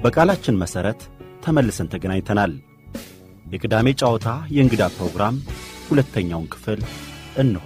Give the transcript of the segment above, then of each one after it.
በቃላችን መሠረት ተመልሰን ተገናኝተናል። የቅዳሜ ጨዋታ የእንግዳ ፕሮግራም ሁለተኛውን ክፍል እንሆ።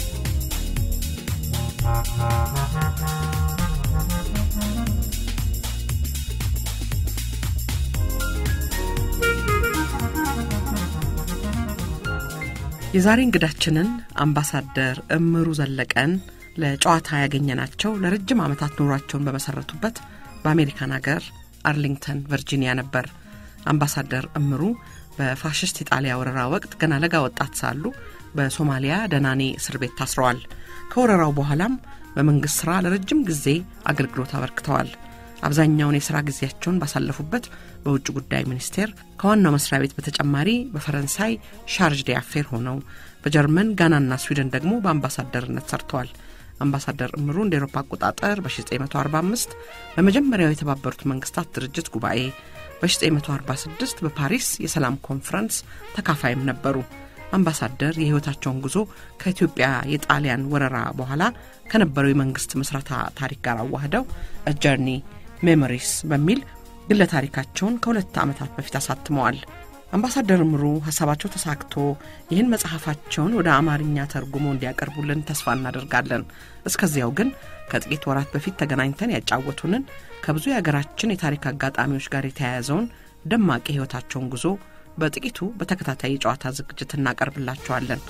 የዛሬ እንግዳችንን አምባሳደር እምሩ ዘለቀን ለጨዋታ ያገኘናቸው ለረጅም ዓመታት ኑሯቸውን በመሠረቱበት በአሜሪካን ሀገር አርሊንግተን ቨርጂኒያ ነበር። አምባሳደር እምሩ በፋሽስት ኢጣሊያ ወረራ ወቅት ገና ለጋ ወጣት ሳሉ በሶማሊያ ደናኔ እስር ቤት ታስረዋል። ከወረራው በኋላም በመንግሥት ሥራ ለረጅም ጊዜ አገልግሎት አበርክተዋል። አብዛኛውን የሥራ ጊዜያቸውን ባሳለፉበት በውጭ ጉዳይ ሚኒስቴር ከዋናው መስሪያ ቤት በተጨማሪ በፈረንሳይ ሻርጅ ዲ አፌር ሆነው በጀርመን ጋናና ስዊድን ደግሞ በአምባሳደርነት ሰርተዋል። አምባሳደር እምሩ እንደ ኤሮፓ አቆጣጠር በ1945 በመጀመሪያው የተባበሩት መንግስታት ድርጅት ጉባኤ በ1946 በፓሪስ የሰላም ኮንፈረንስ ተካፋይም ነበሩ። አምባሳደር የሕይወታቸውን ጉዞ ከኢትዮጵያ የጣሊያን ወረራ በኋላ ከነበረው የመንግስት ምስረታ ታሪክ ጋር አዋህደው ጀርኒ ሜሞሪስ በሚል ግለ ታሪካቸውን ከሁለት ዓመታት በፊት አሳትመዋል። አምባሳደር እምሩ ሀሳባቸው ተሳክቶ ይህን መጽሐፋቸውን ወደ አማርኛ ተርጉሞ እንዲያቀርቡልን ተስፋ እናደርጋለን። እስከዚያው ግን ከጥቂት ወራት በፊት ተገናኝተን ያጫወቱንን ከብዙ የሀገራችን የታሪክ አጋጣሚዎች ጋር የተያያዘውን ደማቅ የሕይወታቸውን ጉዞ በጥቂቱ በተከታታይ የጨዋታ ዝግጅት እናቀርብላቸዋለን።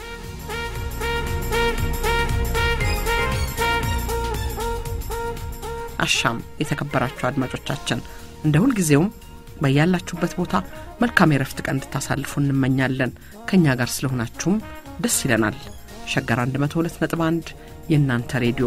አሻም የተከበራችሁ አድማጮቻችን እንደ ሁልጊዜውም በያላችሁበት ቦታ መልካም የረፍት ቀን እንድታሳልፉ እንመኛለን። ከእኛ ጋር ስለሆናችሁም ደስ ይለናል። ሸገር 102 ነጥብ 1 የእናንተ ሬዲዮ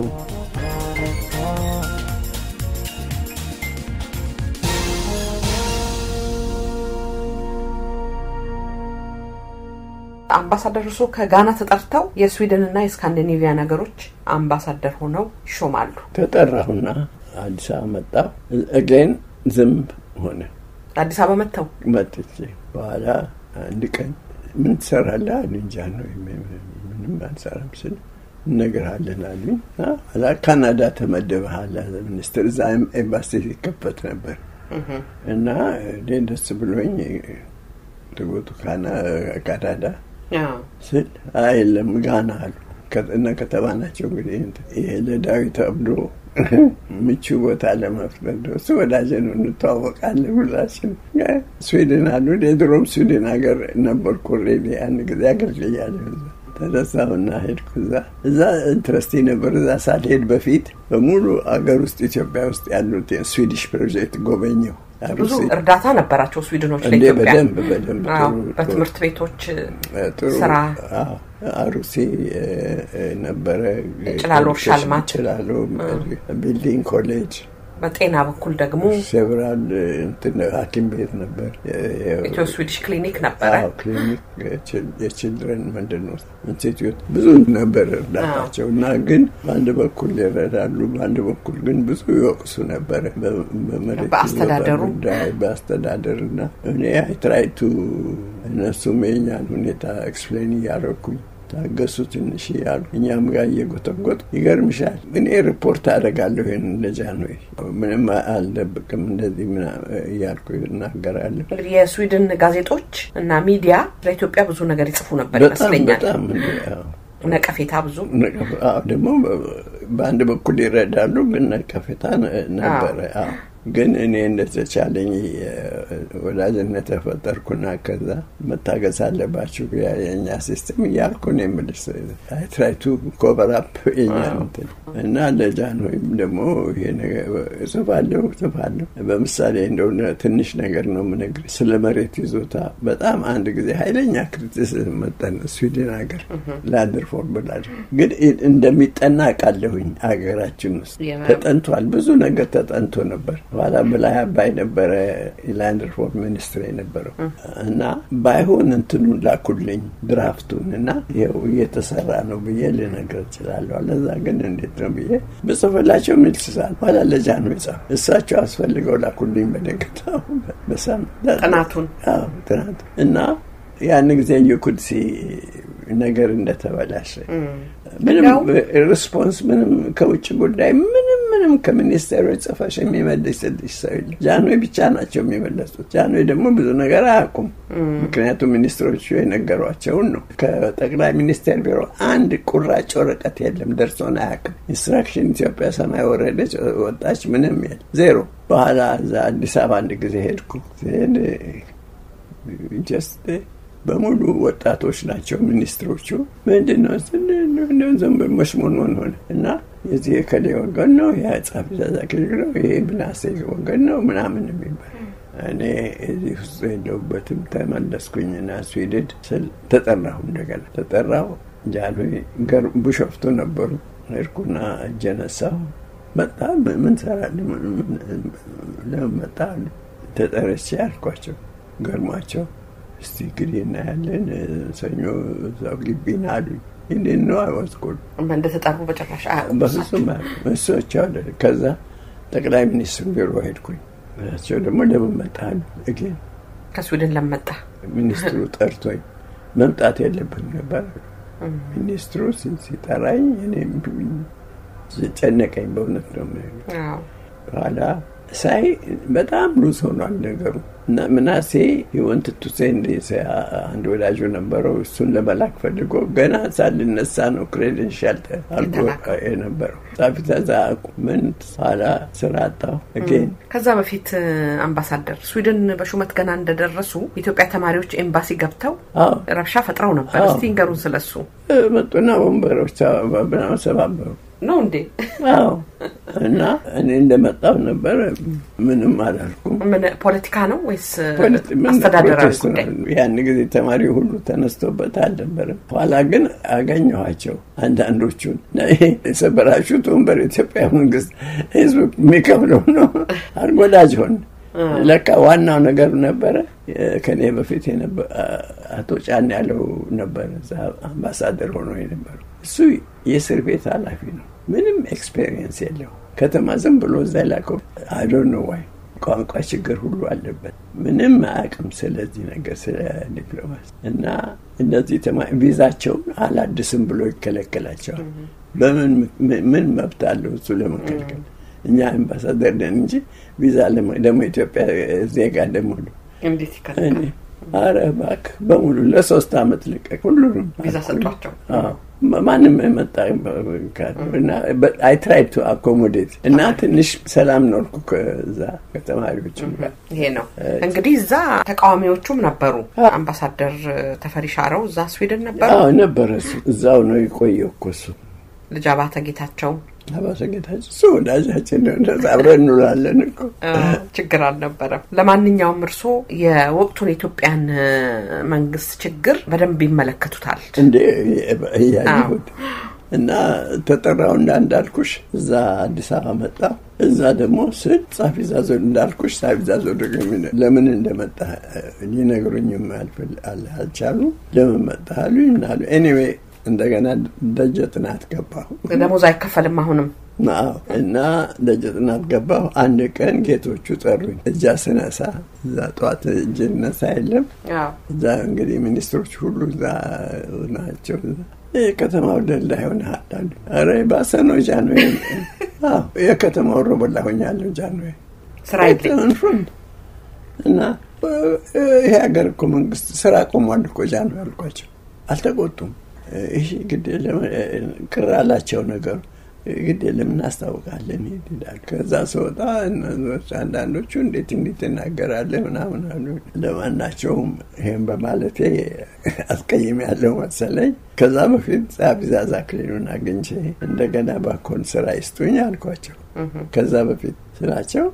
አምባሳደር እርሶ ከጋና ተጠርተው የስዊድንና የስካንዲኔቪያ ነገሮች አምባሳደር ሆነው ይሾማሉ። ተጠራሁና አዲስ አበባ መጣሁ። እግሬን ዝንብ ሆነ። አዲስ አበባ መጥተው መጥቼ በኋላ አንድ ቀን ምን ትሰራለህ አሉኝ። እንጃ ነው ምንም አልሰራም ስል እነግርሃለን አሉኝ። ኋላ ካናዳ ተመደበሃል ሚኒስትር፣ እዛ ኤምባሲ ሲከፈት ነበር እና እኔ ደስ ብሎኝ ትጎቱ ካናዳ ስል የለም ጋና አሉ እና ከተማ ናቸው እንግዲህ ይሄ ለዳዊት አብዶ ምቹ ቦታ ለመፍጠር እሱ ወዳጅ ነው፣ እንተዋወቃለን ሁላችን። ስዊድን አሉ። የድሮም ስዊድን ሀገር ነበርኩ ኦልሬዲ ያን ጊዜ አገልግያለሁ። ተነሳሁና ሄድኩ። እዛ እዛ ኢንትረስቲ ነበር። እዛ ሳልሄድ በፊት በሙሉ አገር ውስጥ ኢትዮጵያ ውስጥ ያሉት የስዊዲሽ ፕሮጀክት ጎበኘው። ብዙ እርዳታ ነበራቸው ስዊድኖች እንዴ! ለኢትዮጵያ በደንብ በደንብ በትምህርት ቤቶች ጥሩ ስራ አሩሲ ነበረ፣ ጭላሎ እርሻ ልማት፣ ጭላሎ ቢልዲንግ ኮሌጅ፣ በጤና በኩል ደግሞ ሴቨራል እንትን ሐኪም ቤት ነበር። ኢትዮ ስዊዲሽ ክሊኒክ ነበረ። አዎ፣ ክሊኒክ የችልድረን ምንድን ነው ኢንስቲትዩት ብዙ ነበር እርዳታቸው እና ግን በአንድ በኩል ይረዳሉ፣ በአንድ በኩል ግን ብዙ ይወቅሱ ነበረ በመሬት በአስተዳደሩ ጉዳይ በአስተዳደር እና እኔ አይትራይቱ እነሱም የኛን ሁኔታ ኤክስፕሌን እያደረኩኝ ታገሱ ትንሽ እያሉ እኛም ጋር እየጎተጎጥ ይገርምሻል፣ እኔ ሪፖርት አደርጋለሁ ይህን እንደዛ ነው ምንም አልደብቅም እንደዚህ እያልኩ እናገራለሁ። እንግዲህ የስዊድን ጋዜጦች እና ሚዲያ ለኢትዮጵያ ብዙ ነገር ይጽፉ ነበር በጣም ይመስለኛል። በጣም እንደ ያው ነቀፌታ ብዙ አዎ፣ ደግሞ በአንድ በኩል ይረዳሉ፣ ግን ነቀፌታ ነበረ። አዎ ግን እኔ እንደተቻለኝ ወዳጅነት ተፈጠርኩና ከዛ መታገዝ አለባችሁ የኛ ሲስተም እያልኩ ነው የምልሽ። ትራይቱ ኮቨራፕ የኛ እንትን እና ለጃን ወይም ደግሞ ይሄ ነገር እጽፋለሁ እጽፋለሁ። በምሳሌ እንደሆነ ትንሽ ነገር ነው የምነግርሽ ስለ መሬት ይዞታ በጣም አንድ ጊዜ ኃይለኛ ክሪቲሲዝም መጠን ስዊድን ሀገር ላንድር ፎር ብላል ግን እንደሚጠና ቃለሁኝ ሀገራችን ውስጥ ተጠንቷል። ብዙ ነገር ተጠንቶ ነበር። ኋላ በላይ አባይ ነበረ የላንድ ሪፎርም ሚኒስትር የነበረው እና ባይሆን እንትኑን ላኩልኝ ድራፍቱን እና ይኸው እየተሰራ ነው ብዬ ልነግር እችላለሁ። አለዛ ግን እንዴት ነው ብዬ ብጽፍላቸው ሚልስሳል ኋላ ለጃ ነው የጻፍ እሳቸው አስፈልገው ላኩልኝ በነገታው በሳምንት ጥናቱን ጥናቱ እና ያን ጊዜ የኩድሲ ነገር እንደተበላሸ ምንም ሪስፖንስ ምንም ከውጭ ጉዳይ ምንም ምንም ምንም ከሚኒስቴሮች ጽፈሽ የሚመልስልሽ ሰው የለም። ጃንሆይ ብቻ ናቸው የሚመለሱት። ጃንሆይ ደግሞ ብዙ ነገር አያውቁም። ምክንያቱም ሚኒስትሮቹ የነገሯቸውን ነው። ከጠቅላይ ሚኒስቴር ቢሮ አንድ ቁራጭ ወረቀት የለም፣ ደርሶን አያውቅም። ኢንስትራክሽን ኢትዮጵያ ሰማይ ወረደች ወጣች፣ ምንም የለም፣ ዜሮ። በኋላ እዛ አዲስ አበባ አንድ ጊዜ ሄድኩ። ሲሄድ ጀስት በሙሉ ወጣቶች ናቸው ሚኒስትሮቹ። ምንድን ነው ዝም ብሎ መሽሞንሞን ሆነ እና የዚህ የከሌ ወገን ነው፣ የጸሐፊ ትእዛዝ አክሊሉ ነው፣ ይሄ ምናሴ ወገን ነው ምናምን የሚባል እኔ እዚህ ውስጥ የለሁበትም። ተመለስኩኝና ስዊድን ስል ተጠራሁ። እንደገና ተጠራሁ። ጃንሆይ ቢሾፍቱ ነበሩ። ሄድኩና እጀ ነሳሁ። መጣ። ምን ሰራለህ? ለምን መጣ? ተጠርቼ አልኳቸው። ገርሟቸው እስቲ እንግዲህ እናያለን፣ ሰኞ እዛው ግቢ ና አሉኝ። እንዴት ነው አይወስኩል እንደተጠሩ በጭራሽ አያውቁም። በፍጹም እሶች አለ። ከዛ ጠቅላይ ሚኒስትሩ ቢሮ ሄድኩኝ። እሳቸው ደግሞ ለምን መጣህ? እግን ከስዊድን ለመጣ ሚኒስትሩ ጠርቶኝ መምጣት የለብን ነበር። ሚኒስትሩ ሲጠራኝ እኔ ጨነቀኝ። በእውነት ነው በኋላ ሳይ በጣም ሉዝ ሆኗል ነገሩ እና ምናሴ የወንት ቱሴንድ አንድ ወዳጁ ነበረው። እሱን ለመላክ ፈልጎ ገና ሳልነሳ ነው ክሬደንሻል አልጎ የነበረው ጻፊ ተዛ ምን ኋላ ስራ አጣሁ። ጌን ከዛ በፊት አምባሳደር ስዊድን በሹመት ገና እንደደረሱ የኢትዮጵያ ተማሪዎች ኤምባሲ ገብተው ረብሻ ፈጥረው ነበር። እስቲ ንገሩን ስለሱ። መጡና ወንበሮች ሰባበሩ ነው እንዴ? አዎ። እና እኔ እንደመጣው ነበር። ምንም አላልኩም። ምን ፖለቲካ ነው ወይስ አስተዳደራዊ ጉዳይ? ያን ጊዜ ተማሪ ሁሉ ተነስቶበት አልነበረም። ኋላ ግን አገኘኋቸው አንዳንዶቹን። ይሄ የሰበራችሁት ወንበር ኢትዮጵያ መንግስት ህዝብ የሚከፍለው ነው አርጎዳጅ ሆን ለካ ዋናው ነገር ነበረ። ከኔ በፊት አቶ ጫን ያለው ነበረ አምባሳደር ሆኖ የነበረው እሱ የእስር ቤት ኃላፊ ነው። ምንም ኤክስፔሪየንስ የለው። ከተማ ዝም ብሎ እዛ ላከው። አይ ዶንት ኖ ዋይ ቋንቋ ችግር ሁሉ አለበት። ምንም አያውቅም ስለዚህ ነገር ስለ ዲፕሎማሲ እና እነዚህ ቪዛቸውን አላድስም ብሎ ይከለከላቸዋል። በምን ምን መብት አለው እሱ ለመከልከል? እኛ አምባሳደር ነን እንጂ ቪዛ ደግሞ ኢትዮጵያ ዜጋ ደግሞ እንዴት ይከለከላል? አረ እባክህ በሙሉ ለሶስት አመት ልቀቅ። ሁሉንም ቪዛ ሰጧቸው። ማንም መጣ እና አይ ትራይ ቱ አኮሞዴት እና ትንሽ ሰላም ኖርኩ ከዛ ከተማሪዎችም ጋር። ይሄ ነው እንግዲህ እዛ ተቃዋሚዎቹም ነበሩ። አምባሳደር ተፈሪ ሻረው እዛ ስዊድን ነበሩ። አዎ ነበረ። እሱ እዛው ነው የቆየው እኮ እሱ ልጅ አባተ ጌታቸው አባተ ጌታቸው እሱ ወዳጃችን ነው። እንደዛ አብረን እንውላለን እኮ ችግር አልነበረም። ለማንኛውም እርስዎ የወቅቱን የኢትዮጵያን መንግስት ችግር በደንብ ይመለከቱታል እንዴ? እያየሁት እና ተጠራው እንዳ እንዳልኩሽ እዛ አዲስ አበባ መጣ። እዛ ደግሞ ስል ጻፊ ዛዞ እንዳልኩሽ ጻፊ ዛዞ ለምን እንደመጣ ሊነግሩኝም አልቻሉ። ለምን መጣ አሉኝ ምናሉ ኤኒዌይ እንደገና ደጀ ጥናት ገባሁ። ደሞዝ አይከፈልም አሁንም እና ደጀ ጥናት ገባሁ። አንድ ቀን ጌቶቹ ጠሩኝ። እጃ ስነሳ እዛ ጠዋት እጅ ነሳ የለም እዛ እንግዲህ ሚኒስትሮች ሁሉ እዛ ናቸው። የከተማው ደላ ይሆናል አሉ። ኧረ ባሰ ነው ጃንሆይ። የከተማው ሮበላ ሆኛለሁ ጃንሆይ ስራ የለኝም እና ይሄ ሀገር እኮ መንግስት ስራ ቆሟል እኮ ጃንሆይ አልኳቸው። አልተቆጡም። ይህ ግድ ቅር አላቸው ነገሩ። ግድ የለም እናስታውቃለን ይላል። ከዛ ስወጣ አንዳንዶቹ እንዴት እንዴት ትናገራለህ ምናምን አሉ። ለማናቸውም ይሄን በማለቴ አስቀይም ያለው መሰለኝ። ከዛ በፊት ጸሐፊ ትእዛዝ አክሊሉን አግኝቼ እንደገና ባኮን ስራ ይስጡኝ አልኳቸው። ከዛ በፊት ስራቸው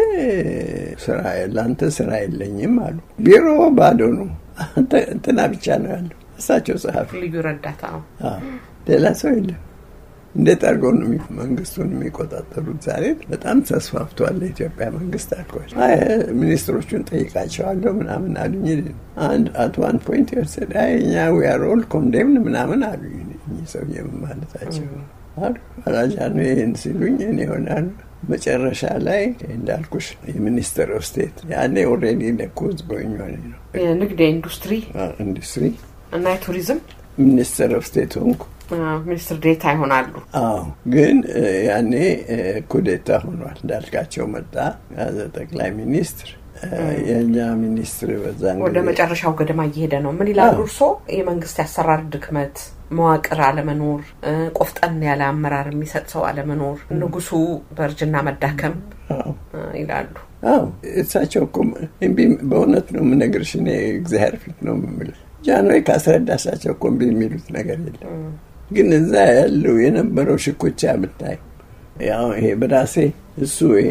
ስራ ለአንተ ስራ የለኝም አሉ። ቢሮ ባዶ ነው፣ እንትና ብቻ ነው ያለው እሳቸው ጸሐፊ ልዩ ረዳታ ሌላ ሰው የለም። እንዴት አድርገው ነው መንግስቱን የሚቆጣጠሩት? ዛሬ በጣም ተስፋፍቷል የኢትዮጵያ መንግስት አልኳቸው። ሚኒስትሮቹን ጠይቃቸዋለሁ ምናምን አሉኝ። አንድ አት ዋን ፖይንት የወሰደ እኛ ዊአር ኦል ኮንዴምን ምናምን አሉኝ። እኚህ ሰውዬ ምን ማለታቸው አሉ። አላጃ ነው ይህን ሲሉኝ እኔ ይሆናሉ መጨረሻ ላይ እንዳልኩሽ የሚኒስትር ኦፍ ስቴት ያኔ ኦልሬዲ ለኮዝ ጎኝ ነው የንግድ የኢንዱስትሪ ኢንዱስትሪ እና የቱሪዝም ሚኒስትር ኦፍ ስቴት ሆንኩ። ሚኒስትር ዴታ ይሆናሉ። አዎ ግን ያኔ ኩዴታ ሆኗል። እንዳልካቸው መጣ ያዘ ጠቅላይ ሚኒስትር የእኛ ሚኒስትር በዛን ወደ መጨረሻው ገደማ እየሄደ ነው። ምን ይላሉ እርስዎ? የመንግስት የአሰራር ድክመት፣ መዋቅር አለመኖር፣ ቆፍጠን ያለ አመራር የሚሰጥ ሰው አለመኖር፣ ንጉሱ በእርጅና መዳከም ይላሉ። አዎ እሳቸው እኮ እምቢ በእውነት ነው የምነግርሽ። እኔ እግዚአብሔር ፊት ነው የምምልህ። ጃንሆይ ካስረዳሳቸው እኮ እምቢ የሚሉት ነገር የለም። ግን እዛ ያለው የነበረው ሽኩቻ ብታይ ያው ይሄ በራሴ እሱ ይሄ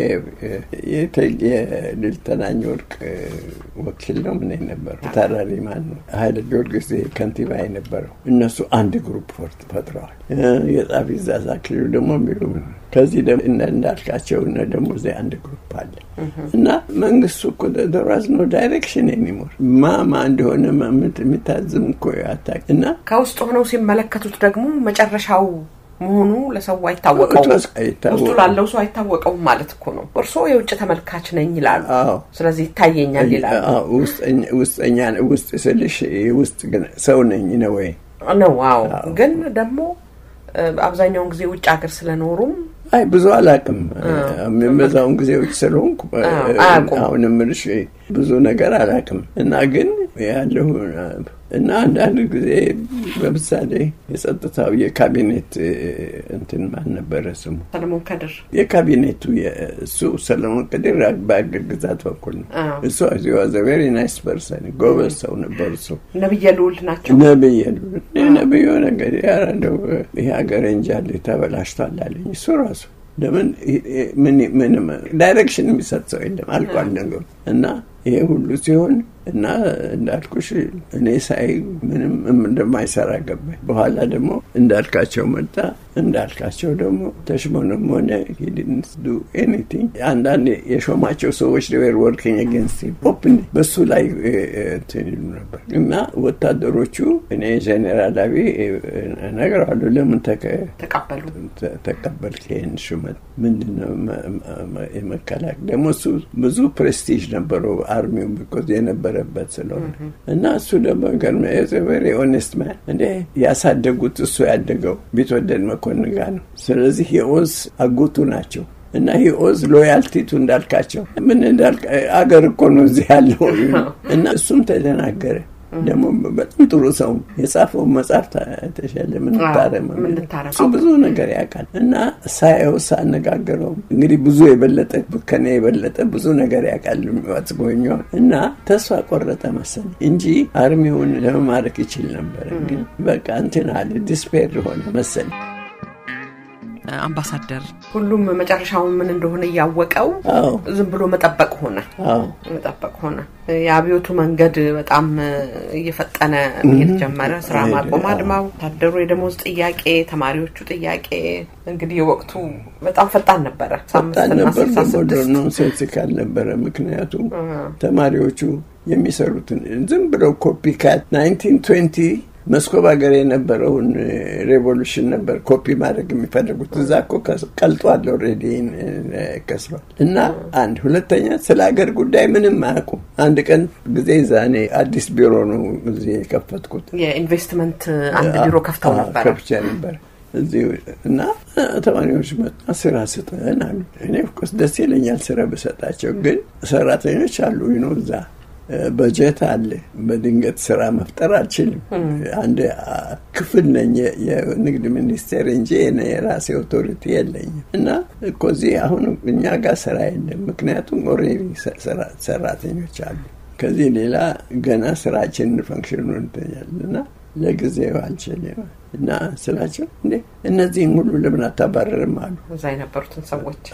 የልልተናኝ ወርቅ ወኪል ነው ምን የነበረው ታራሪ ማን ነው ኃይለ ጊዮርጊስ ከንቲባ የነበረው እነሱ አንድ ግሩፕ ፈጥረዋል። የጻፊ ዛዛ ክልሉ ደግሞ የሚሉ ከዚህ እነ እንዳልካቸው እነ ደግሞ እዚህ አንድ ግሩፕ አለ እና መንግስቱ እኮ ደራዝ ነው ዳይሬክሽን የሚሞር ማማ እንደሆነ የሚታዝም እኮ አታውቅ እና ከውስጥ ሆነው ሲመለከቱት ደግሞ መጨረሻው መሆኑ ለሰው አይታወቀውም። ውስጡ ላለው ሰው አይታወቀውም ማለት እኮ ነው። እርስዎ የውጭ ተመልካች ነኝ ይላሉ። ስለዚህ ይታየኛል ይላሉ። ውስጠኛ ውስጥ ስልሽ ውስጥ ግን ሰው ነኝ ነው ወይ ነው? አዎ። ግን ደግሞ አብዛኛውን ጊዜ ውጭ ሀገር ስለኖሩም አይ ብዙ አላውቅም። የሚበዛውን ጊዜ ውጭ ስለሆንኩ አሁን የምልሽ ብዙ ነገር አላውቅም እና ግን ያለሁ እና አንዳንድ ጊዜ ለምሳሌ የጸጥታው የካቢኔት እንትን ማን ነበረ ስሙ? ሰለሞን ከድር። የካቢኔቱ እሱ ሰለሞን ከድር በአገር ግዛት በኩል ነው። እሱ ቬሪ ናይስ ፐርሰን ጎበዝ ሰው ነበር። እሱ ነብየ ልዑል ናቸው። ነብየ ልዑል ነብዩ ነገር ያረደው ይሄ ሀገር እንጃል ተበላሽቷል አለኝ እሱ ራሱ ለምን ምንም ዳይሬክሽን የሚሰጥ ሰው የለም አልቋል ነገሩ እና ይሄ ሁሉ ሲሆን እና እንዳልኩሽ እኔ ሳይ ምንም እንደማይሰራ ገባኝ። በኋላ ደግሞ እንዳልካቸው መጣ። እንዳልካቸው ደግሞ ተሽሞንም ሆነ ሂድንስ ዱ ኤኒቲንግ አንዳንድ የሾማቸው ሰዎች ዌር ወርኪንግ አጌንስት ኦፕን በሱ ላይ እንትን ይሉ ነበር እና ወታደሮቹ እኔ ጄኔራል አብይ እነግረዋለሁ ለምን ተቀበሉ ተቀበልክ ይህን ሹመት ምንድን ነው የመከላከል ደግሞ እሱ ብዙ ፕሬስቲጅ ነበረው አርሚው ቢኮዝ የነበረበት ስለሆነ እና እሱ ደግሞ ገርመ ቨሪ ኦኔስት ማን እንደ ያሳደጉት እሱ ያደገው ቢትወደድ መኮንን ጋር ነው። ስለዚህ የኦዝ አጎቱ ናቸው። እና ይህ ኦዝ ሎያልቲቱ እንዳልካቸው ምን እንዳልካ አገር እኮ ነው እዚህ ያለው እና እሱም ተደናገረ። ደግሞ በጣም ጥሩ ሰው የጻፈው መጽሐፍ ተሻለ ምንታረመ እሱ ብዙ ነገር ያውቃል እና ሳየው ሳነጋገረው እንግዲህ ብዙ የበለጠ ከኔ የበለጠ ብዙ ነገር ያውቃል ዋጽጎኛ እና ተስፋ ቆረጠ መሰለኝ እንጂ አርሚውን ለመማረክ ይችል ነበር። ግን በቃ እንትን አለ ዲስፔር ሆነ መሰለኝ። አምባሳደር ሁሉም መጨረሻው ምን እንደሆነ እያወቀው ዝም ብሎ መጠበቅ ሆነ መጠበቅ ሆነ። የአብዮቱ መንገድ በጣም እየፈጠነ መሄድ ጀመረ። ስራ ማቆም አድማው፣ ወታደሩ የደሞዝ ጥያቄ፣ ተማሪዎቹ ጥያቄ እንግዲህ የወቅቱ በጣም ፈጣን ነበረ። ፈጣን ነበር፣ ኖንሴንሲካል ነበረ። ምክንያቱም ተማሪዎቹ የሚሰሩትን ዝም ብለው ኮፒ ካት ናይንቲን ትዌንቲ መስኮብ ሀገር የነበረውን ሬቮሉሽን ነበር ኮፒ ማድረግ የሚፈልጉት። እዛ እኮ ቀልጧል፣ ኦልሬዲ ከስሯል። እና አንድ ሁለተኛ ስለ ሀገር ጉዳይ ምንም አያውቁም። አንድ ቀን ጊዜ ዛኔ አዲስ ቢሮ ነው እዚህ የከፈትኩት። የኢንቨስትመንት አንድ ቢሮ ከፍተው ነበር ከፍቼ ነበር እዚህ እና ተማሪዎች መጣ ስራ ስጠን አሉ። እኔ ኦፍኮርስ ደስ ይለኛል ስራ ብሰጣቸው፣ ግን ሰራተኞች አሉ ነው እዛ በጀት አለ። በድንገት ስራ መፍጠር አልችልም። አንድ ክፍል ነኝ የንግድ ሚኒስቴር እንጂ የራሴ ኦቶሪቲ የለኝም። እና እኮ እዚህ አሁን እኛ ጋር ስራ የለም። ምክንያቱም ኦልሬዲ ሰራተኞች አሉ። ከዚህ ሌላ ገና ስራችንን ፈንክሽኑ እንተኛል እና ለጊዜው አልችልም እና ስላቸው እንዴ እነዚህም ሁሉ ለምን አታባረርም አሉ። እዛ የነበሩትን ሰዎች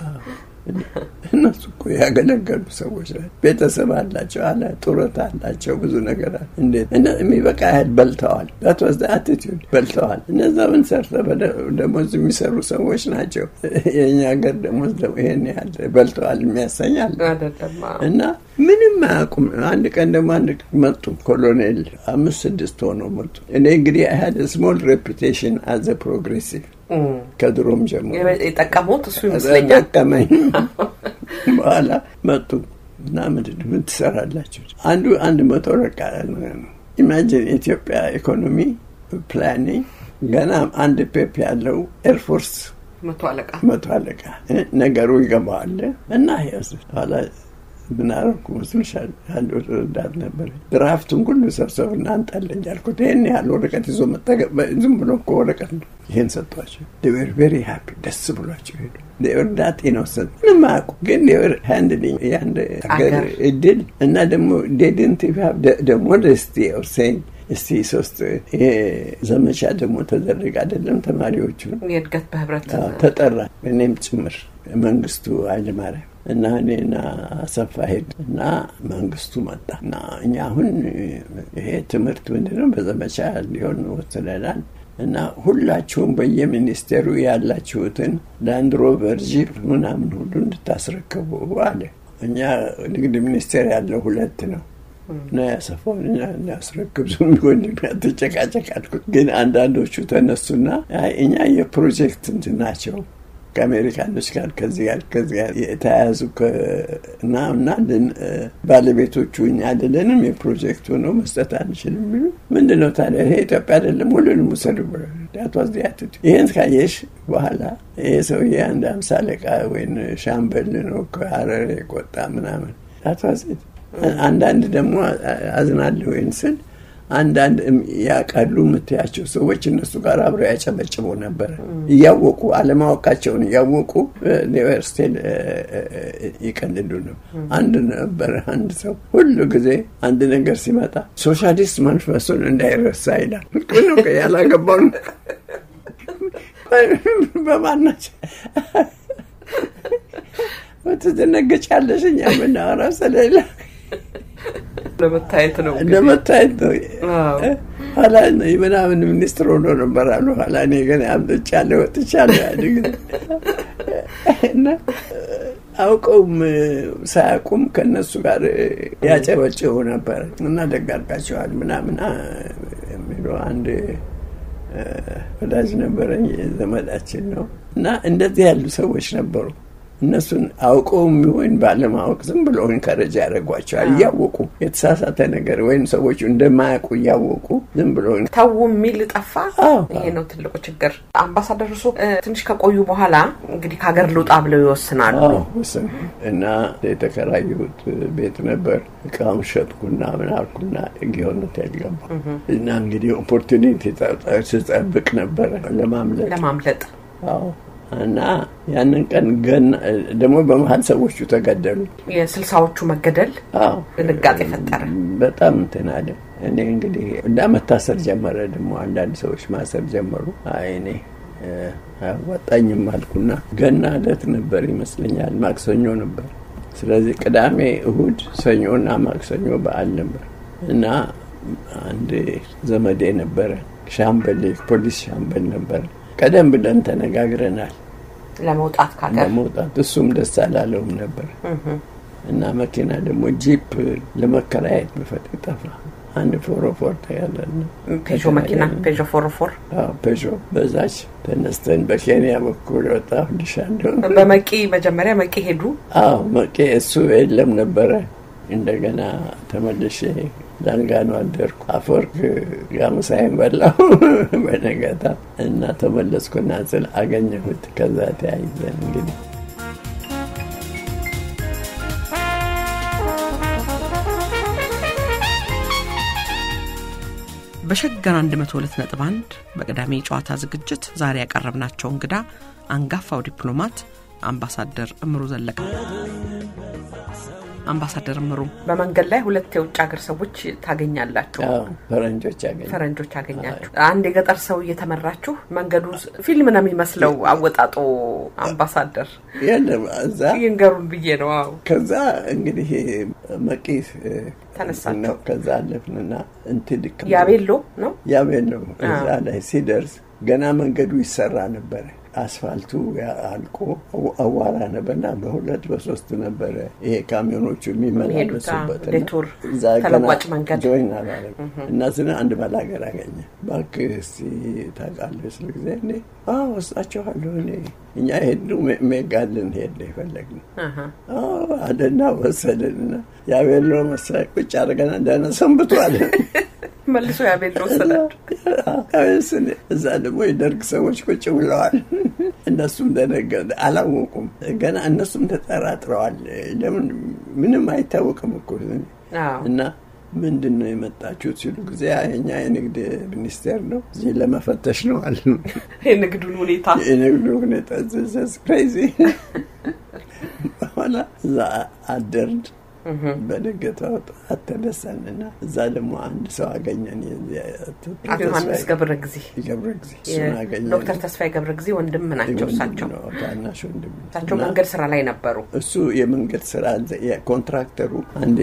እነሱ እኮ ያገለገሉ ሰዎች ናቸው። ቤተሰብ አላቸው አለ ጡረታ አላቸው ብዙ ነገር አለ። እንዴት የሚበቃ ያህል በልተዋል። ዳት ዋዝ አቲቲዩድ በልተዋል። እነዛ ምን ሰርተ ደሞዝ የሚሰሩ ሰዎች ናቸው። የእኛ ሀገር ደሞዝ ይሄን ያህል በልተዋል የሚያሰኛል እና ምንም አያውቁም። አንድ ቀን ደግሞ አንድ መጡ ኮሎኔል አምስት ስድስት ሆነው መጡ። እኔ እንግዲህ አይ ስሞል ሬፑቴሽን አዘ ፕሮግሬሲቭ ከድሮም ጀምሮ የጠቀሙት እሱ ይመስለኛል። ጠቀመኝ። በኋላ መጡ እና ምንድን ምን ትሰራላችሁ? አንዱ አንድ መቶ ረቃ ኢማጂን የኢትዮጵያ ኢኮኖሚ ፕላኒንግ ገና አንድ ፔፕ ያለው ኤርፎርስ መቶ አለቃ መቶ አለቃ ነገሩ ይገባዋል እና ኋላ ምን አደረኩ መስልሻል? አንድ ረዳት ነበር። ድራፍቱን ሁሉ ሰብሰብ እና አንጣለኝ አልኩት። ይህን ያህል ወረቀት ይዞ መጠቀም ዝም ብሎ እኮ ወረቀት ነው። ይህን ሰጧቸው። ዴቨር ቬሪ ሃፒ ደስ ብሏቸው ሄዱ። ዴቨር ዳት ኢኖሰንት ምንም አያውቁ፣ ግን ዴቨር ሃንድሊንግ የአንድ ሀገር እድል እና ደግሞ ዴድንት ደግሞ ደስቲ ኦርሴኝ እስቲ ሶስት ይሄ ዘመቻ ደግሞ ተደረገ አይደለም ተማሪዎቹ የእድገት በህብረት ተጠራ እኔም ጭምር መንግስቱ ኃይለማርያም እና እኔና አሰፋ ሄድ እና መንግስቱ መጣ እና እኛ አሁን ይሄ ትምህርት ምንድነው በዘመቻ ሊሆን ወስነናል እና ሁላችሁም በየሚኒስቴሩ ያላችሁትን ላንድሮቨር ጂፕ ምናምን ሁሉ እንድታስረክቡ አለ። እኛ ንግድ ሚኒስቴር ያለው ሁለት ነው እና ያሰፋውን ያስረክብ ዝም ወንድም ያተጨቃጨቅ አልኩት። ግን አንዳንዶቹ ተነሱና እኛ የፕሮጀክት እንትን ናቸው ከአሜሪካኖች ጋር ከዚህ ጋር ከዚህ ጋር የተያያዙ እና እና ባለቤቶቹ እኛ አይደለንም የፕሮጀክቱ ነው መስጠት አንችልም የሚሉ ምንድን ነው ታዲያ ይሄ ኢትዮጵያ አይደለም ሁሉንም ውሰዱ ብሎ ይህን ካየሽ በኋላ ይሄ ሰውዬ አንድ አምሳ አለቃ ወይም ሻምበል ነው ከሀረር የቆጣ ምናምን አቷዜት አንዳንድ ደግሞ አዝናለሁ ወይን ስል አንዳንድ ያውቃሉ የምትያቸው ሰዎች እነሱ ጋር አብረው ያጨበጭቡ ነበረ። እያወቁ አለማወቃቸውን እያወቁ ዩኒቨርሲቲ ይቀልዱ ነው። አንድ ነበረ አንድ ሰው ሁሉ ጊዜ አንድ ነገር ሲመጣ ሶሻሊስት መንፈሱን እንዳይረሳ ይላል። ነው ያላገባው በማናቸው ትደነገጫለሽ። እኛ የምናወራው ስለሌላ ለመታየት ነው ለመታየት ነው። ኋላ የምናምን ሚኒስትር ሆኖ ነበር አሉ። ኋላ እኔ ግን አምጥቻለሁ ወጥቻለሁ ያን ጊዜ እና አውቀውም ሳያውቁም ከእነሱ ጋር ያጨበጭቡ ነበር እና ደግ አድርጋቸዋል ምናምን የሚለው አንድ ወዳጅ ነበረኝ ዘመዳችን ነው እና እንደዚህ ያሉ ሰዎች ነበሩ። እነሱን አውቀው የሚሆን ባለማወቅ ዝም ብሎ ኢንከረጅ ያደርጓቸዋል። እያወቁ የተሳሳተ ነገር ወይም ሰዎቹ እንደማያውቁ እያወቁ ዝም ብሎ ተው የሚል ጠፋ። ይሄ ነው ትልቁ ችግር። አምባሳደር እርሶ ትንሽ ከቆዩ በኋላ እንግዲህ ከሀገር ልውጣ ብለው ይወስናሉ እና የተከራየሁት ቤት ነበር። እቃውን ሸጥኩና ምን አልኩና ጊዮነት ያልገባ እና እንግዲህ ኦፖርቱኒቲ ስጠብቅ ነበረ ለማምለጥ ለማምለጥ እና ያንን ቀን ገና ደግሞ በመሀል ሰዎቹ ተገደሉ። የስልሳዎቹ መገደል ድንጋጤ ፈጠረ። በጣም እንትን አለ። እኔ እንግዲህ እንዳ መታሰር ጀመረ። ደግሞ አንዳንድ ሰዎች ማሰር ጀመሩ። አይ እኔ አያዋጣኝም አልኩና ገና ዕለት ነበር ይመስለኛል፣ ማክሰኞ ነበር። ስለዚህ ቅዳሜ፣ እሁድ፣ ሰኞና ማክሰኞ በዓል ነበር እና አንድ ዘመዴ ነበረ ሻምበል፣ ፖሊስ ሻምበል ነበረ ቀደም ብለን ተነጋግረናል ለመውጣት ካገር ለመውጣት እሱም ደስ አላለውም ነበር እና መኪና ደግሞ ጂፕ ለመከራየት ብፈልግ ጠፋ። አንድ ፎሮፎር ታያለን ፔዦ መኪና ፔዦ ፎሮፎር ፔዦ በዛች ተነስተን በኬንያ በኩል ወጣ ልሻ እንደሆን በመቂ መጀመሪያ መቂ ሄዱ። አዎ መቂ እሱ የለም ነበረ። እንደገና ተመልሼ ዳንጋኑ አደርኩ። አፈወርቅ ጋምሳይን በላው በነገታ እና ተመለስኩና ስል አገኘሁት። ከዛ ተያይዘን እንግዲህ በሸገር 102 ነጥብ 1 በቅዳሜ ጨዋታ ዝግጅት ዛሬ ያቀረብናቸው እንግዳ አንጋፋው ዲፕሎማት አምባሳደር እምሩ ዘለቀ አምባሳደር እምሩ በመንገድ ላይ ሁለት የውጭ ሀገር ሰዎች ታገኛላችሁ። ፈረንጆች ያገኘ ፈረንጆች ያገኛችሁ። አንድ የገጠር ሰው እየተመራችሁ መንገዱ ፊልም ነው የሚመስለው አወጣጡ። አምባሳደር የለም እዛ ይንገሩን ብዬ ነው። አዎ ከዛ እንግዲህ መቂ ተነሳችሁ። ከዛ አለፍንና እንትን ያቤሎ ነው ያቤሎ እዛ ላይ ሲደርስ ገና መንገዱ ይሰራ ነበረ። አስፋልቱ አልቆ አዋራ ነበርና በሁለት በሶስት ነበረ ይሄ ካሚዮኖቹ የሚመላለሱበት ዴቱር ተለዋጭ መንገድ ጆይን አላረግ እና ስለ አንድ ባላገር አገኘ። እባክህ እስኪ ታውቃለህ ስለ ጊዜ እኔ ወስጣችኋለሁ እኔ እኛ ሄድነው ሜጋልን ሄድ የፈለግነው አለና ወሰደንና ያቤሎ መሳይ ቁጭ አድርገን ደህና ሰንብቷል። መልሶ ያ ቤት ወሰዳቸው። እዛ ደግሞ የደርግ ሰዎች ቁጭ ብለዋል። እነሱም ደነገ አላወቁም። ገና እነሱም ተጠራጥረዋል። ለምን ምንም አይታወቅም እኮ እና ምንድን ነው የመጣችሁት ሲሉ ጊዜ እኛ የንግድ ሚኒስቴር ነው እዚህ ለመፈተሽ ነው አሉ። የንግዱን ሁኔታ የንግዱ ሁኔታ ዘዝ ክሬዚ በኋላ እዛ አደርድ በነገታው ጠዋት ተነሳንና እዛ ደግሞ አንድ ሰው አገኘን። አቶ ዮሐንስ ገብረ ጊዜ ገብረ ጊዜ እሱን አገኘን። ዶክተር ተስፋዬ ገብረ ጊዜ ወንድም ናቸው። እሳቸው ታናሽ ወንድም እሳቸው መንገድ ስራ ላይ ነበሩ። እሱ የመንገድ ስራ ኮንትራክተሩ አንድ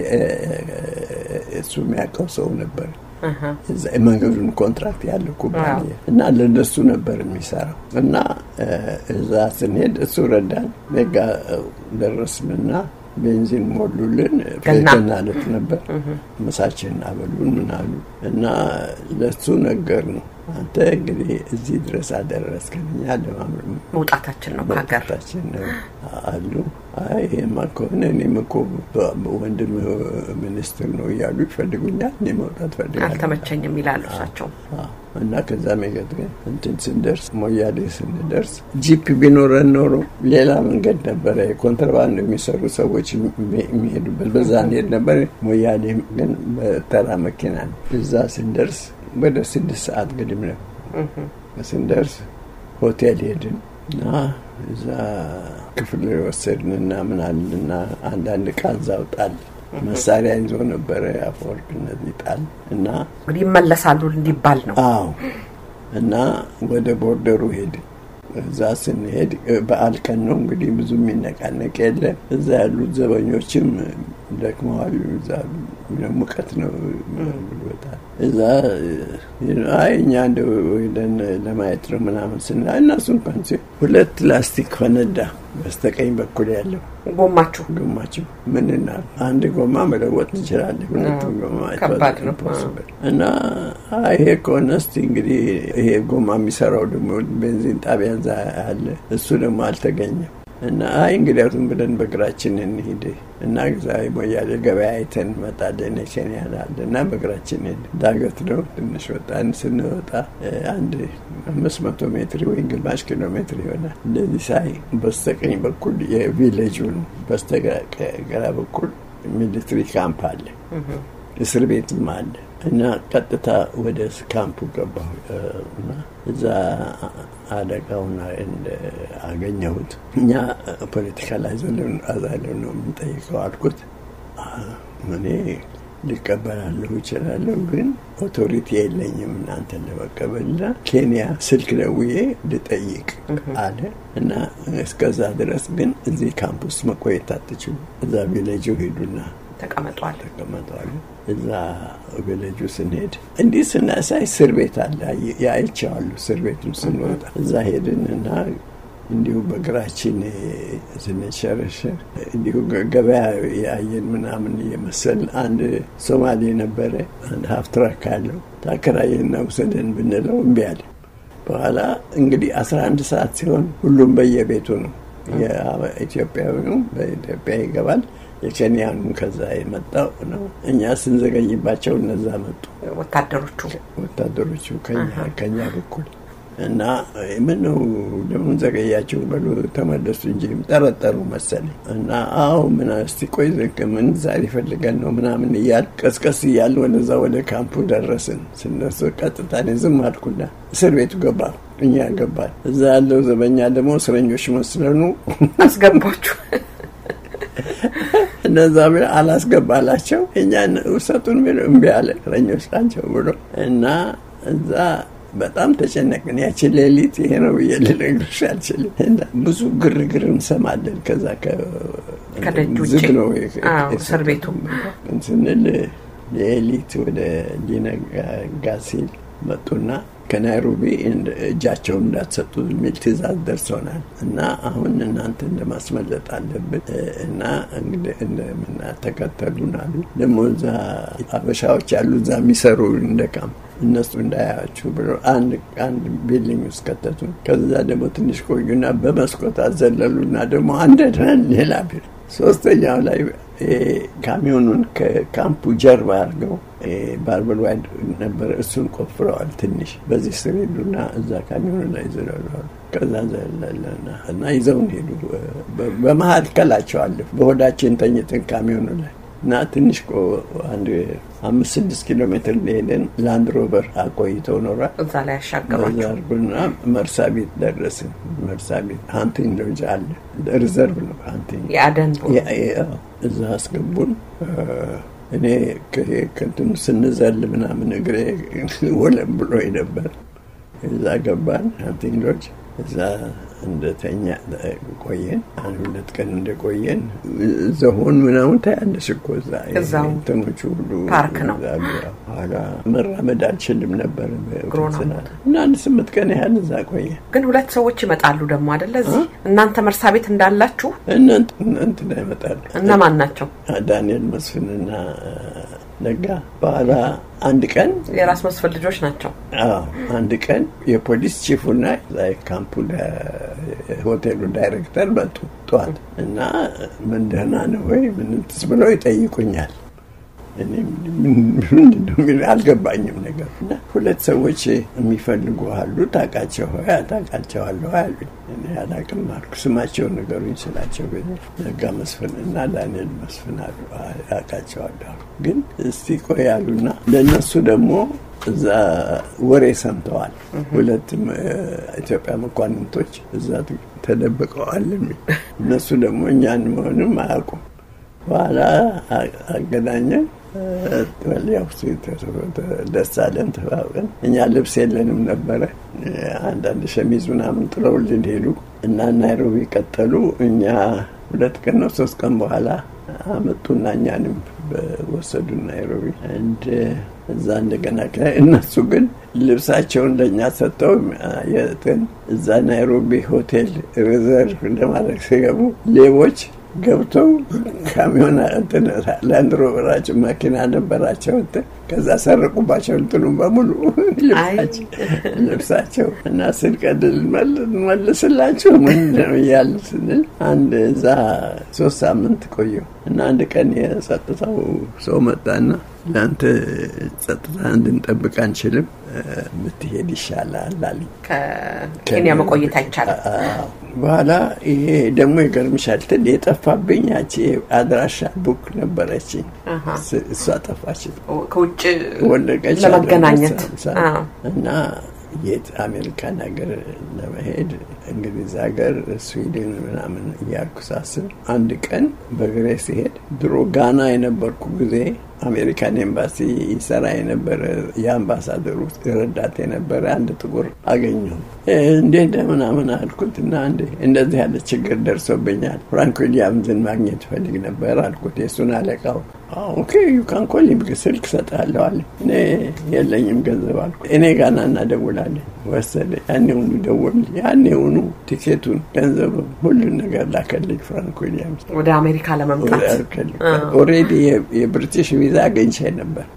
እሱ የሚያውቀው ሰው ነበር የመንገዱን ኮንትራክት ያለ ኩባንያ እና ለነሱ ነበር የሚሰራው እና እዛ ስንሄድ እሱ ረዳን። ጋ ደረስንና ቤንዚን ሞሉልን። ገና ዕለት ነበር። ምሳችን አበሉን ምናሉ እና ለሱ ነገር ነው አንተ እንግዲህ እዚህ ድረስ አደረስከን፣ እኛ ለማምር መውጣታችን ነው ከሀገር መውጣታችን ነው አሉ። አይ ይሄማ ከሆነ እኔም እኮ ወንድም ሚኒስትር ነው እያሉ ይፈልጉኛል፣ እኔ መውጣት ፈልጋለሁ። አልተመቸኝም ይላሉ እሳቸው። እና ከዛ መገድ ግን እንትን ስንደርስ ሞያሌ ስንደርስ ጂፕ ቢኖረን ኖሮ ሌላ መንገድ ነበረ፣ የኮንትራባንድ የሚሰሩ ሰዎች የሚሄዱበት በዛ እንሄድ ነበር። ሞያሌ ግን በተራ መኪና ነው። እዛ ስንደርስ ወደ ስድስት ሰዓት ግድም ነው ስንደርስ ሆቴል ሄድን እና እዛ ክፍል ወሰድንና ምናልና አንዳንድ ዕቃ እዛው ጣል መሳሪያ ይዞ ነበረ አፈወርቅነት ይጣል እና እንግዲህ ይመለሳሉ እንዲባል ነው። አዎ እና ወደ ቦርደሩ ሄድን። እዛ ስንሄድ በዓል ቀን ነው እንግዲህ ብዙ የሚነቃነቅ የለ። እዛ ያሉት ዘበኞችም ደክመዋል። እዛ ሙቀት ነው ብሎታል። እዛ አይ እኛ እንደ ወደን ለማየት ነው ምናምን ስና እነሱ እንኳን ሲ ሁለት ላስቲክ ፈነዳ በስተቀኝ በኩል ያለው ጎማችሁ ጎማችሁ ምንና አንድ ጎማ መለወጥ እንችላለን። ሁለቱም ጎማ ከባድ ነው እና ይሄ ከሆነ እስቲ እንግዲህ ይሄ ጎማ የሚሰራው ደግሞ ቤንዚን ጣቢያ እዛ አለ። እሱ ደግሞ አልተገኘም። እና አይ እንግዲያቱም ብለን በእግራችን እንሂድ እና ዛ ሞያሌ ገበያ አይተን እንመጣለን ኬንያል እና በእግራችን ሄድ ዳገት ነው ትንሽ ወጣን። ስንወጣ አንድ አምስት መቶ ሜትር ወይ ግማሽ ኪሎ ሜትር ይሆናል። እንደዚህ ሳይ በስተቀኝ በኩል የቪሌጁ ነው፣ በስተግራ በኩል ሚሊትሪ ካምፕ አለ፣ እስር ቤትም አለ። እና ቀጥታ ወደ ካምፑ ገባሁ እና እዛ አለቃውን አገኘሁት። እኛ ፖለቲካል አዛለው ነው የምንጠይቀው አልኩት። እኔ ሊቀበላለሁ ይችላለሁ፣ ግን ኦቶሪቲ የለኝም እናንተን ለመቀበልና ኬንያ ስልክ ደውዬ ልጠይቅ አለ እና እስከዛ ድረስ ግን እዚህ ካምፕ ውስጥ መቆየት አትችሉ፣ እዛ ቪሌጁ ሄዱና ተቀመጧል ተቀመጠዋል። እዛ ቪሌጁ ስንሄድ እንዲህ ስናሳይ እስር ቤት አለ ያይቸዋሉ። እስር ቤቱን ስንወጣ እዛ ሄድን እና እንዲሁ በእግራችን ስንሸረሸር እንዲሁ ገበያ ያየን ምናምን እየመሰል አንድ ሶማሌ ነበረ። አንድ ሀፍትራክ አለው ታከራየና ውሰደን ብንለው እምቢ አለ። በኋላ እንግዲህ አስራ አንድ ሰዓት ሲሆን ሁሉም በየቤቱ ነው። የኢትዮጵያዊው በኢትዮጵያ ይገባል የኬንያኑ ከዛ የመጣው ነው። እኛ ስንዘገይባቸው እነዛ መጡ ወታደሮቹ ወታደሮቹ ከኛ በኩል እና ምን ነው ለምን ዘገያቸው በሉ ተመለሱ እንጂ ጠረጠሩ መሰለኝ። እና አዎ ምን እስቲ ቆይ ምን ዛሬ ፈልገን ነው ምናምን እያል ቀስቀስ እያል ወደዛ ወደ ካምፑ ደረስን። ስነሱ ቀጥታ እኔ ዝም አልኩና እስር ቤቱ ገባ እኛ ገባል። እዛ ያለው ዘበኛ ደግሞ እስረኞች መስለኑ አስገባችሁ እነዛ አላስገባላቸው እኛን ውሰጡን ቢሉ እምቢ አለ። እስረኞች ናቸው ብሎ እና እዛ በጣም ተጨነቅን። ያችን ሌሊት ይሄ ነው ብዬ ልነግርሽ አልችልም። ብዙ ግርግር እንሰማለን። ከዛ ከደጅ ውጭ ዝግ ነው እስር ቤቱ ስንል ሌሊት ወደ ሊነጋ ሲል መጡና ከናይሮቢ እጃቸውን እንዳትሰጡ የሚል ትዕዛዝ ደርሶናል እና አሁን እናንተ እንደማስመለጥ አለብን እና እንደምና ተከተሉን አሉ። ደግሞ እዛ አበሻዎች ያሉ እዛ የሚሰሩ እንደ ካምፕ እነሱ እንዳያችሁ ብሎ አንድ አንድ ቢልዲንግ ውስጥ ከተቱን። ከዛ ደግሞ ትንሽ ቆዩና በመስኮት አዘለሉና ደግሞ አንድ ሌላ ቢል ሶስተኛው ላይ ካሚዮኑን ከካምፑ ጀርባ አድርገው ባርበል ዋይድ ነበረ። እሱን ቆፍረዋል። ትንሽ በዚህ ስር ሄዱና እዛ ካሚዮኑ ላይ ዝለለዋል። ከዛ ዘለለና እና ይዘውን ሄዱ። በመካከላቸው አለፍ በሆዳችን ተኝተን ካሚዮኑ ላይ እና ትንሽ አንድ አምስት ስድስት ኪሎ ሜትር ሄደን ላንድ ሮቨር አቆይተው ኖሯል። እዛ ላይ ያሻገሯቸው አድርጎና መርሳ ቤት ደረስን። መርሳ ቤት ሀንቲንግ ሎጅ አለ፣ ሪዘርቭ ነው ሀንቲንግ የአደን እዛ አስገቡን። እኔ ከእንትኑ ስንዘል ምናምን እግሬ ወለም ብሎ ነበር። እዛ ገባን ሀንቲንግ ሎጅ እዛ እንደተኛ ቆየን። አንድ ሁለት ቀን እንደቆየን ዘሆን ምናምን ታያለሽ እኮ እዛ እንትኖቹ ሁሉ ፓርክ ነው። ኋላ መራመድ አልችልም ነበር እና አንድ ስምንት ቀን ያህል እዛ ቆየን። ግን ሁለት ሰዎች ይመጣሉ ደግሞ አደለ? እዚህ እናንተ መርሳ ቤት እንዳላችሁ እንትና ይመጣሉ። እነማን ናቸው? ዳንኤል መስፍንና ነጋ በኋላ አንድ ቀን የራስ መስፍን ልጆች ናቸው። አዎ አንድ ቀን የፖሊስ ቺፉና ካምፑ ሆቴሉ ዳይሬክተር መጡ ጠዋት እና ምን ደህና ነው ወይ ምን ትስ ብለው ይጠይቁኛል። እኔ ምንድነው አልገባኝም ነገር እና ሁለት ሰዎች የሚፈልጉ አሉ ታውቃቸው ሆይ ታውቃቸዋለሁ አሉኝ። እኔ አላውቅም አልኩ። ስማቸውን ንገሩኝ ስላቸው ግን ነጋ መስፍን እና ዳንኤል መስፍን አሉ አውቃቸዋለሁ አሉ። ግን እስቲ ቆይ አሉና ለእነሱ ደግሞ እዛ ወሬ ሰምተዋል። ሁለትም ኢትዮጵያ መኳንንቶች እዛ ተደብቀዋል። እነሱ ደግሞ እኛን መሆንም አያውቁም። በኋላ አገናኘን። ያው ደስ አለን፣ ተባብቀን እኛ ልብስ የለንም ነበረ። አንዳንድ ሸሚዝ ምናምን ጥለውልን ሄዱ እና ናይሮቢ ቀጠሉ። እኛ ሁለት ቀን ነው ሶስት ቀን በኋላ አመጡና እኛንም በወሰዱ ናይሮቢ እንድ እዛ እንደገና እነሱ ግን ልብሳቸውን ለእኛ ሰጥተው የትን እዛ ናይሮቢ ሆቴል ሪዘርቭ እንደማድረግ ሲገቡ ሌቦች ገብተው ካሚዮን ላንድ ሮቨራቸው መኪና ነበራቸው። ከዛ ሰረቁባቸው እንትኑም በሙሉ ልብሳቸው እና ስንቀድል መልስላቸው ምንድነው እያሉ ስንል አንድ እዛ ሶስት ሳምንት ቆየሁ እና አንድ ቀን የጸጥታው ሰው መጣና ለአንተ ጸጥታ እንድንጠብቅ አንችልም፣ ብትሄድ ይሻላል አለኝ። ከኬንያ መቆየት አይቻልም። በኋላ ይሄ ደግሞ ይገርምሻል፣ ትል የጠፋብኝ ያቺ አድራሻ ቡክ ነበረችኝ። እሷ ጠፋች፣ ከውጭ ወለቀች ለመገናኘት እና የት አሜሪካን ሀገር ለመሄድ እንግሊዝ ሀገር፣ ስዊድን ምናምን እያልኩ ሳስብ አንድ ቀን በእግሬ ሲሄድ ድሮ ጋና የነበርኩ ጊዜ አሜሪካን ኤምባሲ ይሰራ የነበረ የአምባሳደሩ ረዳት የነበረ አንድ ጥቁር አገኘሁ። እንዴት ምናምን አልኩት እና እንዴ እንደዚህ ያለ ችግር ደርሶብኛል፣ ፍራንክ ዊሊያምዝን ማግኘት ፈልግ ነበር አልኩት። የእሱን አለቃው ኦኬ ዩካን ኮል ስልክ ሰጥሃለሁ አለ። እኔ የለኝም ገንዘብ አልኩ። እኔ ጋና እናደውላለን ወሰደ። ያኔውኑ ደወል፣ ያኔውኑ ቲኬቱን፣ ገንዘብ፣ ሁሉን ነገር ላከልኝ ፍራንክ ዊሊያምስ ወደ አሜሪካ ለመምጣት ኦልሬዲ የብሪቲሽ ቪዛ አገኝቼ ነበር።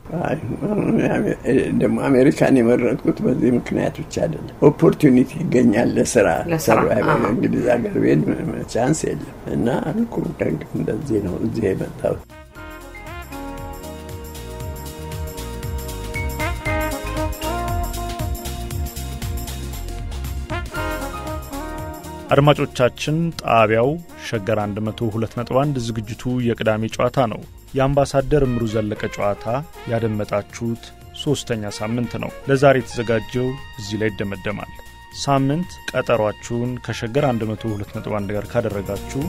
ደግሞ አሜሪካን የመረጥኩት በዚህ ምክንያት ብቻ አይደለም። ኦፖርቹኒቲ ይገኛል ለስራ እንግሊዝ ሀገር ቤት ቻንስ የለም እና አልኩ እንደዚህ ነው እዚህ የመጣሁት። አድማጮቻችን ጣቢያው ሸገር 102.1 ዝግጅቱ የቅዳሜ ጨዋታ ነው። የአምባሳደር እምሩ ዘለቀ ጨዋታ ያደመጣችሁት ሦስተኛ ሳምንት ነው። ለዛሬ የተዘጋጀው እዚህ ላይ ይደመደማል። ሳምንት ቀጠሯችሁን ከሸገር 102.1 ጋር ካደረጋችሁ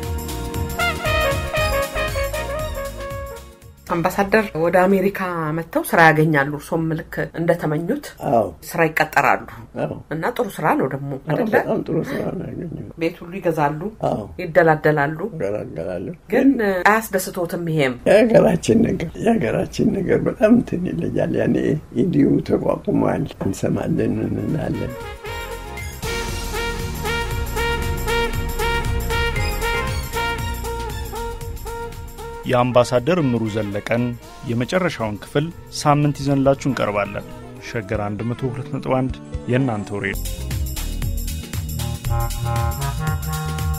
አምባሳደር ወደ አሜሪካ መጥተው ስራ ያገኛሉ። እርሶም ልክ እንደተመኙት ስራ ይቀጠራሉ እና ጥሩ ስራ ነው ደግሞ አይደለ? በጣም ጥሩ ስራ ነው ያገኘው። ቤት ሁሉ ይገዛሉ፣ አዎ ይደላደላሉ። እገላገላለሁ። ግን አያስደስቶትም? ይሄም የሀገራችን ነገር የሀገራችን ነገር በጣም እንትን ይለያል። ያኔ ኢዲዩ ተቋቁሟል፣ እንሰማለን፣ እንላለን። የአምባሳደር እምሩ ዘለቀን የመጨረሻውን ክፍል ሳምንት ይዘንላችሁ እንቀርባለን። ሸገር 102.1 የእናንተው ሬዲዮ